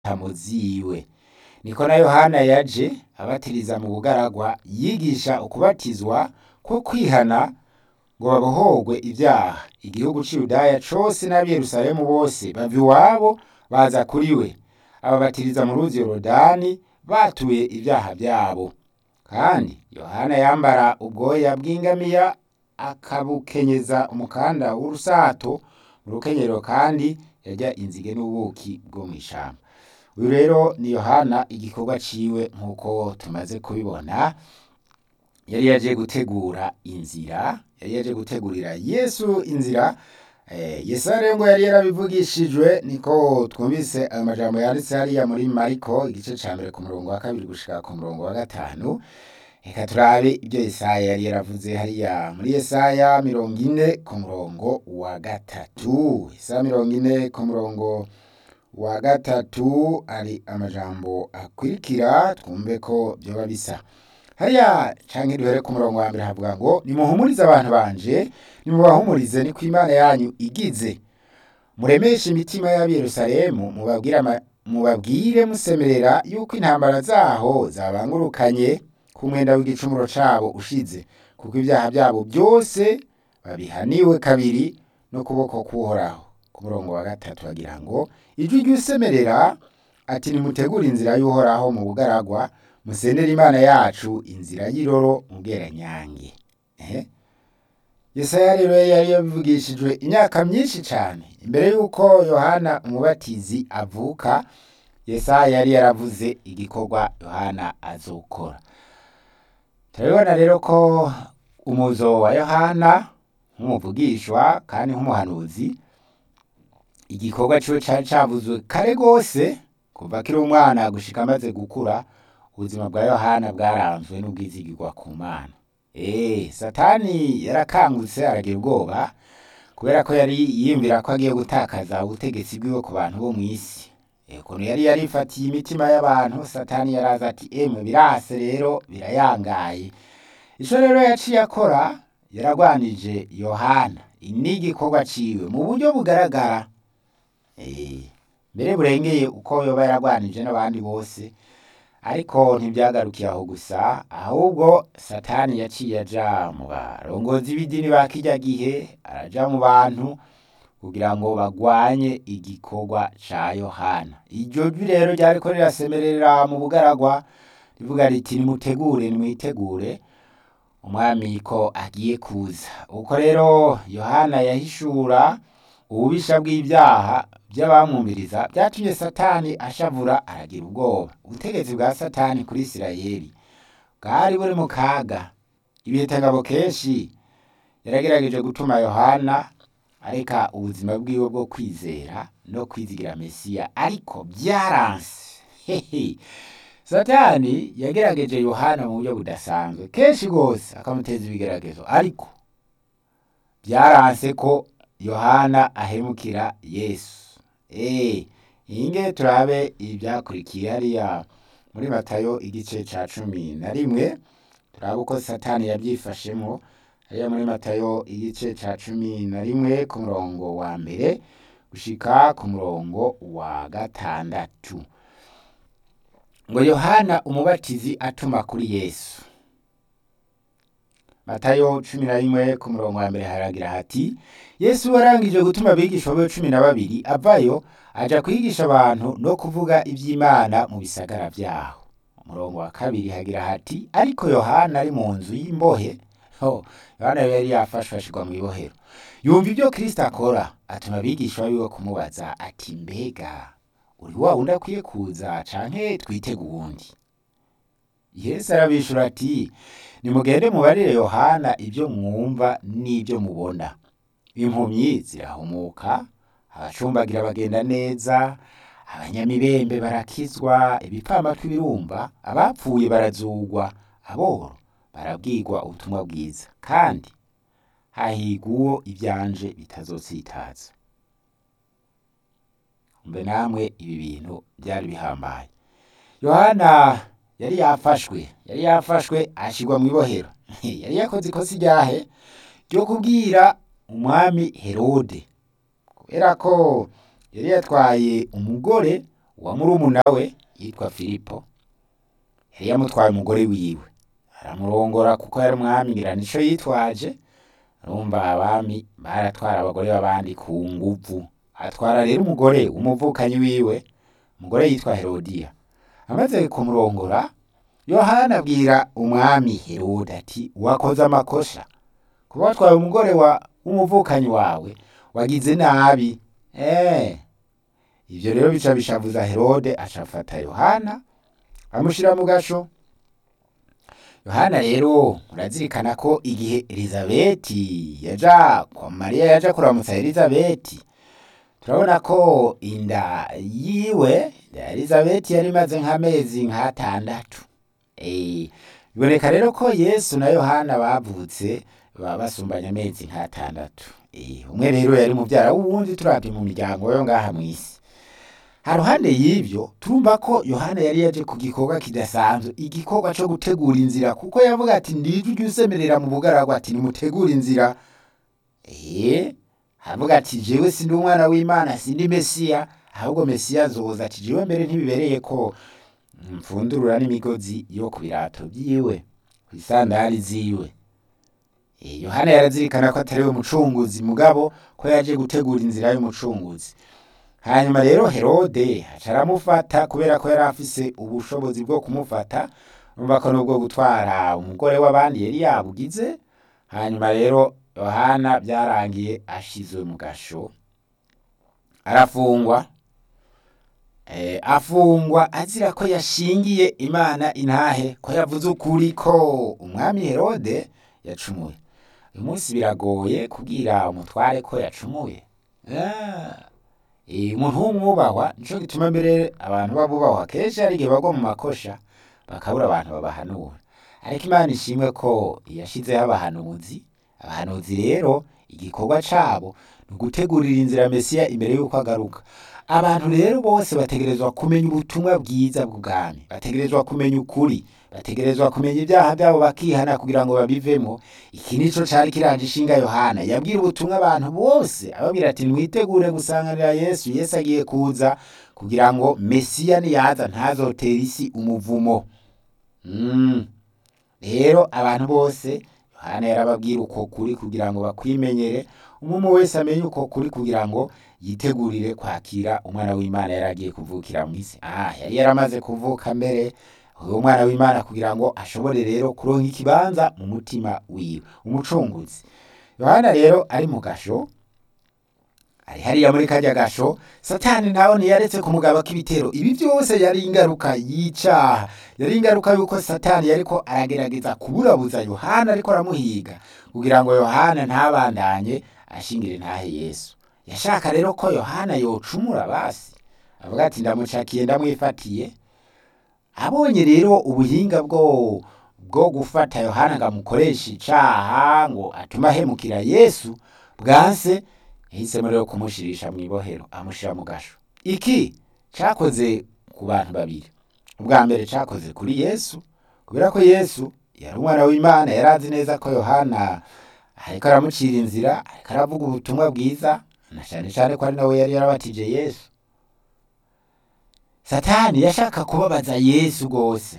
intamo ziwe niko na yohana yaje abatiriza mu bugaragwa yigisha ukubatizwa ko kwihana ngo babohorwe ibyaha igihugu c'i yudaya cose n'ab'i yerusalemu bose bava iwabo baza kuri we ababatiriza mu ruzi yorodani batuye ibyaha byabo kandi yohana yambara ubwoya bw'ingamiya akabukenyeza umukanda w'urusato mu rukenyero kandi yarya inzige n'ubuki bwo mw'ishamba uyu rero ni yohana igikorwa ciwe nk'uko tumaze kubibona yari yaje gutegura inzira yari yaje gutegurira yesu inzira Eh, Yesaya rero ngo yari yarabivugishijwe niko twumvise ayo majambo yanditse hariya muri Mariko igice ca mbere ku murongo wa kabiri gushika ku murongo wa gatanu reka turabe ibyo Yesaya yari yaravuze hariya muri Yesaya mirongo ine ku murongo wa gatatu Yesaya mirongo ine ku murongo wa gatatu ari amajambo akurikira twumve ko vyoba bisa hariya canke duhere ku murongo wa mbere havuga ngo nimuhumurize abantu banje nimubahumurize niko imana yanyu igize muremeshe imitima y'ab'i yerusalemu mubabwire ama- mubabwire musemerera yuko intambara zaho zabangurukanye ku mwenda w'igicumuro cabo ushize kuko ibyaha byabo byose babihaniwe kabiri no kuboko k'uhoraho ku murongo wa gatatu bagira ngo ijwi ry'usemerera ati nimutegure inzira y'uhoraho mu bugaragwa musendere imana yacu inzira y'iroro mu bweranyange ehe Yesaya rero yari yabivugishijwe imyaka myinshi cyane imbere y'uko Yohana umubatizi avuka Yesaya yari yaravuze igikorwa Yohana azokora turabibona rero ko umuzo wa Yohana nk'umuvugishwa kandi nk'umuhanuzi igikorwa ciwe cari cavuzwe kare gose kuva akiri umwana gushika amaze gukura ubuzima bwa Yohana bwaranzwe n'ubwizigirwa ku Mana Eh, Satani yarakangutse aragira ubwoba kubera ko yari yiyumvira ko agiye gutakaza ubutegetsi bwiwe ku bantu bo mw'isi. Eh, ukuntu yari yarifatiye imitima y'abantu, Satani yaraza ati emwe birase rero birayangaye. Ico rero yaciye akora yaragwanije Yohana n'igikorwa ciwe mu buryo bugaragara. Eh, mbere burengeye uko yoba yaragwanije n'abandi bose ariko ntibyagarukiye aho gusa ahubwo satani yaciye aja mu barongozi b'idini ba kirya gihe araja mu bantu kugira ngo bagwanye igikorwa ca yohana iryo jwi rero ryariko rirasemerera mu bugaragwa rivuga riti nimutegure nimwitegure umwami ko agiye kuza uko rero yohana yahishura ububisha bw'ibyaha by'abamwumviriza byatumye satani ashavura aragira ubwoba ubutegetsi bwa satani kuri isirayeli bwari buri mu kaga ibihitangabo kenshi yaragerageje gutuma yohana areka ubuzima bwiwe bwo kwizera no kwizigira mesiya ariko byaranse hehe satani yagerageje yohana mu buryo budasanzwe kenshi rwose akamuteza ibigeragezo ariko byaranse ko yohana ahemukira yesu eh inge turabe ibyakurikiye hariya muri matayo igice ca cumi na rimwe turabe uko satani yabyifashemo hariya muri matayo igice ca cumi na rimwe ku murongo wa mbere gushika ku murongo wa gatandatu ngo yohana umubatizi atuma kuri yesu matayo cumi na rimwe ku murongo wa mbere haragira hati yesu warangije gutuma abigishwa be cumi na babiri avayo aja kwigisha abantu no kuvuga iby'imana mu bisagara vyaho umurongo wa kabiri hagira hati ariko yohana ari mu nzu y'imbohe ho yohana yari yafashwe ashirwa mu ibohero yumva ibyo kristo akora atuma abigishwa biwe kumubaza ati mbega uri wa wundi akwiye kuza canke twitega uwundi yesu arabishura ati nimugende mubarire yohana ibyo mwumva n'ibyo mubona impumyi zirahumuka abacumbagira bagenda neza abanyamibembe barakizwa ibipfamatwi birumva abapfuye barazugwa aboro barabwirwa ubutumwa bwiza kandi hahigwa uwo ibyanje bitazotsitaza mbe namwe ibi bintu byari bihambaye yohana yari yafashwe yari yafashwe ashirwa mu ibohero yari yakoze ikosa iryahe ryo kubwira umwami herode kubera ko yari yatwaye umugore uwa murumuna we yitwa filipo yari yamutwaye umugore wiwe aramurongora kuko yari umwami ngira nico yitwaje urumva abami baratwara abagore b'abandi ku nguvu atwara rero umugore w'umuvukanyi wiwe umugore yitwa herodiya amaze kumurongora yohana abwira umwami herode ati wakoze amakosa kuba watwaye umugore wa w'umuvukanyi wawe wagize nabi eh ivyo rero bica bishavuza herode acafata yohana amushira mu gasho yohana rero murazirikana ko igihe elizabeti yaja kwa mariya yaja kuramutsa elizabeti turabona ko inda yiwe inda ya elizabeti yari imaze nk'amezi nk'atandatu Eh, biboneka rero ko yesu na yohana bavutse baba basumbanya amezi nk'atandatu Eh, umwe rero yari muvyara w'uwundi turavye mu miryango yo ngaha mw'isi haruhande y'ivyo turumva ko yohana yari yaje ku gikorwa kidasanzwe igikorwa co gutegura inzira kuko yavuga ati ndijwi ry'usemerera mu bugaragwa ati nimutegure inzira eh avuga ati jewe sindi umwana w'imana sindi mesiya ahubwo mesiya azoza ati jewe mbere ntibibereye ko mfundurura n'imigozi yo ku birato vyiwe kw'isandari ziwe Eh, yohana yarazirikana ko atari we mucunguzi mugabo ko yaje gutegura inzira y'umucunguzi hanyuma rero herode aca aramufata kubera ko yari afise ubushobozi bwo kumufata umva ko nubwo gutwara umugore w'abandi yari yabugize hanyuma rero yohana byarangiye ashizwe mu gasho arafungwa eh, afungwa azira ko yashingiye imana intahe ko yavuze ukuri ko umwami herode yacumuye uyu munsi biragoye kubwira umutware ko yacumuye Ah. Eh, umuntu w'umwubahwa nico gituma mbere abantu babubahwa kenshi hari igihe bagwa mu makosha bakabura abantu babahanura ariko imana ishimwe ko yashizeho abahanuzi abahanuzi rero igikorwa cabo ni ugutegurira inzira mesiya imbere y'uko agaruka abantu rero bose bategerezwa kumenya ubutumwa bwiza bw'ubwami bategerezwa kumenya ukuri bategerezwa kumenya ibyaha byabo bakihana kugira ngo babivemo iki nico cari kiranje ishinga yohana yabwira ubutumwa abantu bose ababwira ati mwitegure gusanganira yesu yesu agiye kuza kugira ngo mesiya niyaza ntazotera isi umuvumo mm. rero abantu bose yohana yarababwira uko kuri kugira ngo bakwimenyere umwe wese amenye uko kuri kugira ngo yitegurire kwakira umwana w'imana yari agiye kuvukira mu isi ah yari yaramaze kuvuka mbere uwo mwana w'imana kugira ngo ashobore rero kuronka ikibanza mu mutima wiwe umucunguzi yohana rero ari mu gasho ari hariya muri karya gasho satani nawe ntiyaretse kumugaba k'ibitero ibi byose yari ingaruka y'icaha yari ingaruka y'uko satani yariko aragerageza kuburabuza yohana ariko aramuhiga kugira ngo yohana ntabandanye ashingire ntahe yesu yashaka rero ko yohana yocumura basi avuga ati ndamucakiye ndamwifatiye abonye rero ubuhinga bwo bwo gufata yohana ngo amukoreshe icaha ngo atume ahemukira yesu bwanse yahisemo rero kumushirisha mu ibohero amushira mu gasho iki cakoze ku bantu babiri ubwa mbere cakoze kuri yesu kubera ko yesu yari umwana w'imana yari azi neza ko yohana ariko aramucira inzira ariko aravuga ubutumwa bwiza na cane cane ko ari nawe yari yarabatije yesu satani yashaka kubabaza yesu rwose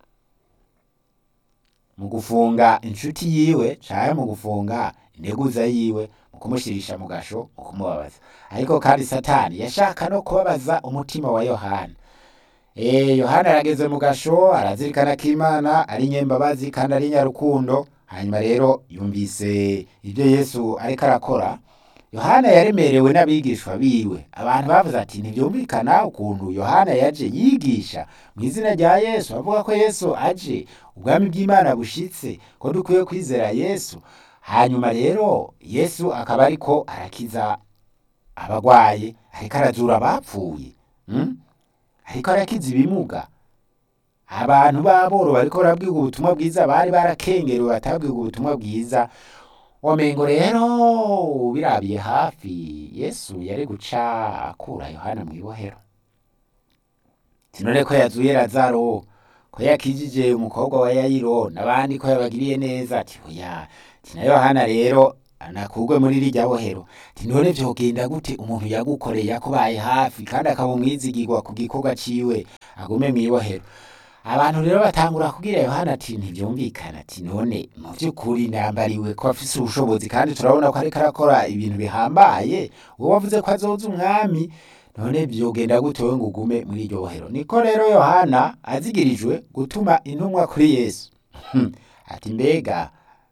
mu gufunga inshuti yiwe canke mu gufunga integuza yiwe mu kumushirisha mu gasho mu kumubabaza ariko kandi satani yashaka no kubabaza umutima wa yohana Eh, yohana arageze mu gasho arazirikana ko imana ari nyembabazi kandi ari nyarukundo hanyuma rero yumvise ibyo yesu ariko arakora yohana yaremerewe n'abigishwa biwe abantu bavuze ati ntibyumvikana ukuntu yohana yaje yigisha mu izina rya yesu avuga ko yesu aje ubwami bw'imana bushitse ko dukwiye kwizera yesu hanyuma rero yesu akaba ariko arakiza abagwaye ariko arazura abapfuye mm? ariko arakiza ibimuga abantu b'aboro bariko barabwirwa ubutumwa bwiza bari barakengerewe batabwirwa ubutumwa bwiza womengo rero birabiye hafi yesu yari guca akura yohana mu ibohero sinone ko yazuye lazaro ko yakijije umukobwa wa yayiro n'abandi ko yabagiriye neza ati oya ati na yohana rero anakurwe muri rirya bohero ati none vyogenda gute umuntu yagukoreye yakubaye hafi kandi akaba umwizigirwa ku gikorwa ciwe agume mw'ibohero abantu rero batangura kubwira yohana ati ntivyumvikana ati none mu vy'ukuri nambariwe ko afise ubushobozi kandi turabona ko ariko arakora ibintu bihambaye wowe wavuze ko azoza umwami none vyogenda gute wewe ngo ugume muri iryo bohero niko rero yohana azigirijwe gutuma intumwa kuri yesu ati mbega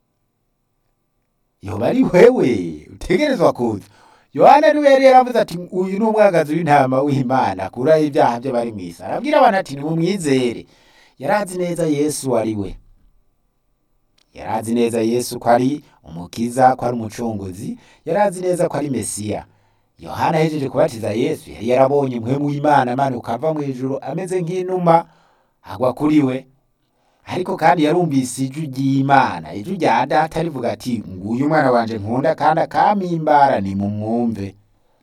yoba ari wewe utegerezwa kuza yohana niwe yari yaravuze ati uyu ni umwagazi w'intama w'imana akuraho ibyaha by'abari mw'isi arabwira abantu ati nimumwizere yarazi neza yesu ari we yarazi neza yesu ko ari umukiza ko ari umucunguzi yarazi neza ko ari mesiya yohana ahejeje kubatiza yesu yari yarabonye umuhemu w'imana amanuka ava mu ijuru ameze nk'inuma agwa kuri we ariko kandi yarumvise ijwi ry'imana ijwi rya data rivuga ati nguyu umwana wanje nkunda kandi akampimbara nimumwumve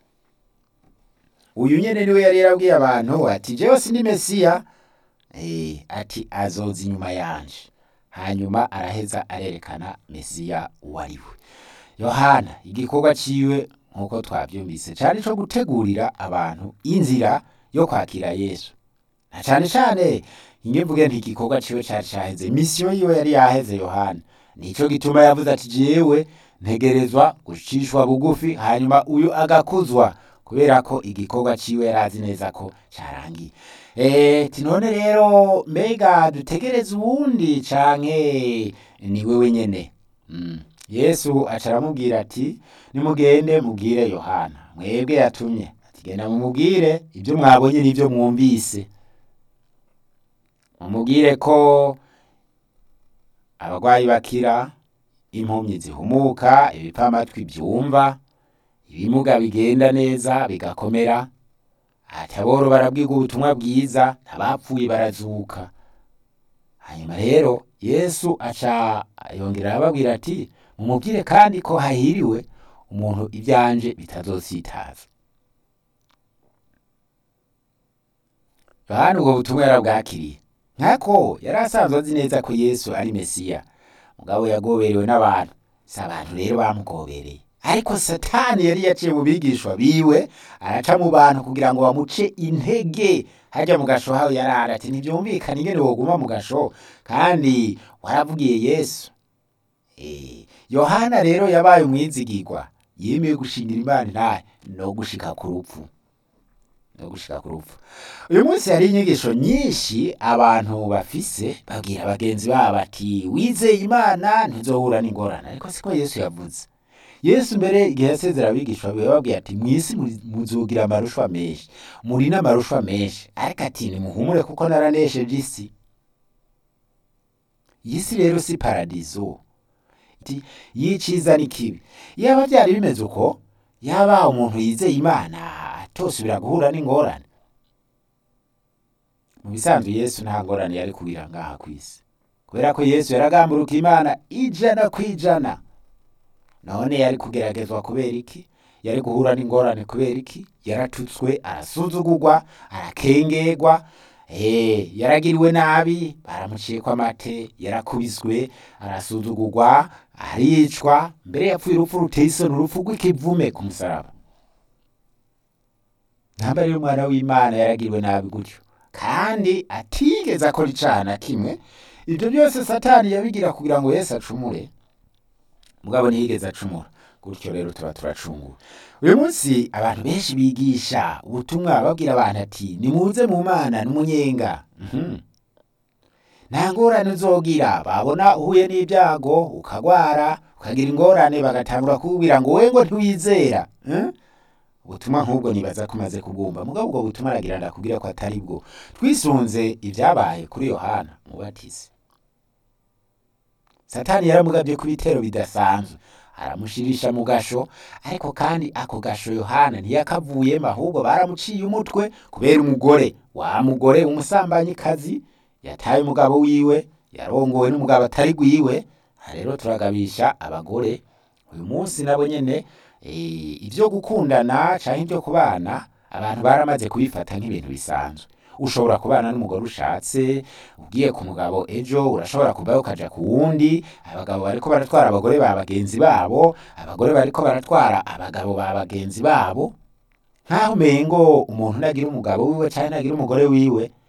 uyu nyene niwe yari yarabwiye abantu ati jewe sindi mesiya eh, ati azoza inyuma yanje hanyuma araheza arerekana mesiya uwo ari we yohana igikorwa ciwe nk'uko twavyumvise cari co gutegurira abantu inzira yo kwakira yesu na cane cane inge mvuge nti igikorwa ciwe cari caheze misiyo yiwe yari yaheze yohana nico gituma yavuze ati jewe ntegerezwa gucishwa bugufi hanyuma uyu agakuzwa kubera ko igikorwa ciwe yarazi neza ko carangiye eh tinone rero mbega dutegereze uwundi canke ni wewe nyene mm. yesu aca aramubwira ati nimugende mubwire yohana mwebwe yatumye ati genda mumubwire ibyo mwabonye n'ibyo mwumvise mumubwire ko abarwayi bakira impumyi zihumuka ibipfamatwi byumva ibimuga bigenda neza bigakomera ati aboro barabwirwa ubutumwa bwiza abapfuye barazuka hanyuma rero yesu aca yongera arababwira ati mumubwire kandi ko hahiriwe umuntu ibyanje bitazositaza yohana ubwo butumwa yarabwakiriye nkako yari asanzwe azi neza ko yesu ari mesiya mugabo yagoberewe n'abantu si abantu rero bamugobereye ariko satani yari yaciye mu bigishwa biwe araca mu bantu kugira ngo bamuce intege hajya mu gasho hawe yarara ati ntibyumvikane ingene woguma mu gasho kandi waravugiye yesu Eh, yohana rero yabaye umwizigirwa yemeye gushingira imana intahe no gushika ku rupfu no gushika ku rupfu uyu munsi hari inyigisho nyinshi abantu bafise babwira bagenzi babo ati wizeye imana ntizohura n'ingorane ariko siko yesu yavuze yesu mbere igihe yasezera abigishwa biwe yababwiye ati mw'isi mu- muzogira amarushwa menshi muri n'amarushwa menshi ariko ati nimuhumure kuko naranesheje isi iyi si rero si paradizo iti yiciza n'ikibi yaba byari bimeze uko yaba umuntu yizeye imana atosubira guhura n'ingorane mu bisanzwe yesu nta ngorane yari kugira ngaha ku isi kubera ko yesu yaragamburuka imana ijana ku ijana none yari kugeragezwa kubera iki yari guhura n'ingorane kubera iki yaratutswe arasuzugurwa arakengerwa eh yaragiriwe nabi baramuciyeko amate yarakubiswe arasuzugurwa aricwa mbere yapfuye urupfu ruteye isoni urupfu rw'ikivume ku musaraba ntamba rero umwana w'imana yaragiriwe nabi gutyo kandi atigeze akora icaha na kimwe ibyo byose satani yabigira kugira ngo yesu acumure mugabo ntiyigeze acumura gutyo rero tuba turacunguwe uyu munsi abantu benshi bigisha ubutumwa babwira abantu ati nimuze mu mana n'umunyenga Mhm. nta ngorane uzogira babona uhuye n'ibyago ukagwara ukagira ingorane bagatangura kukubwira ngo we ngo ntiwizera Eh? ubutumwa nk'ubwo nibaza ko umaze kubwumva mugabo ubwo butumwa aragira ndakubwira ko atari bwo twisunze ibyabaye kuri yohana mubatizi satani yaramugabye ku bitero bidasanzwe aramushirisha mu gasho ariko kandi ako gasho yohana ntiyakavuyemo ahubwo baramuciye umutwe kubera umugore wa mugore w'umusambanyikazi yataye umugabo wiwe yarongowe n'umugabo atari gwiwe aha rero turagabisha abagore uyu munsi nabo nyene eh, ivyo gukundana canke ivyo kubana abantu baramaze kubifata nk'ibintu bisanzwe ushobora kubana n'umugore ushatse ugiye ku mugabo ejo urashobora kuvayo ukaja ku wundi abagabo bariko baratwara abagore ba bagenzi babo abagore bariko baratwara abagabo ba bagenzi babo nk'aho umengo umuntu nagira umugabo wiwe canke nagira umugore wiwe